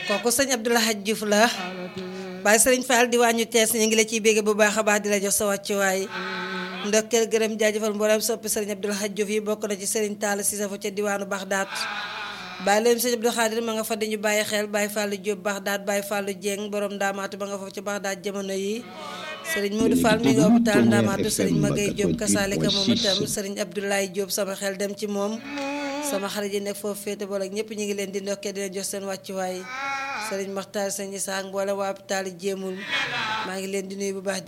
kooku sëñ Abdoulaye Diouf la Baye Sëriñ Fall di wàññu tees ñu ngi la ciy bégge bu baax a baax di la jox sa wàccuwaay ndokkeel gërëm jaajëfal mboolem soppi sëriñ Abdoulaye Diouf yi bokk na ci sëriñ Talla Cissé fa ca diwaanu Baxdaat bàyyi leen sëñ Abdou Khadir ma nga fa dañu bàyyi xel Baye Fallou Diop Baxdaat Baye Fallou Dieng borom ndaamaatu ba nga foofu ci Baxdaat jamono yi sëriñ Modou Fall mi nga hôpital ndaamaatu sëriñ Magay Diop kasaalika moom itam sëriñ Abdoulaye Diop sama xel dem ci moom sama xarit yi nekk foofu féete boole ak ñëpp ñu ngi leen di ndokkee dina jox seen wàccuwaay sëriñ Maxtaar sëñ Issa mboole waa hôpital jéemul maa ngi leen di nuyu bu baax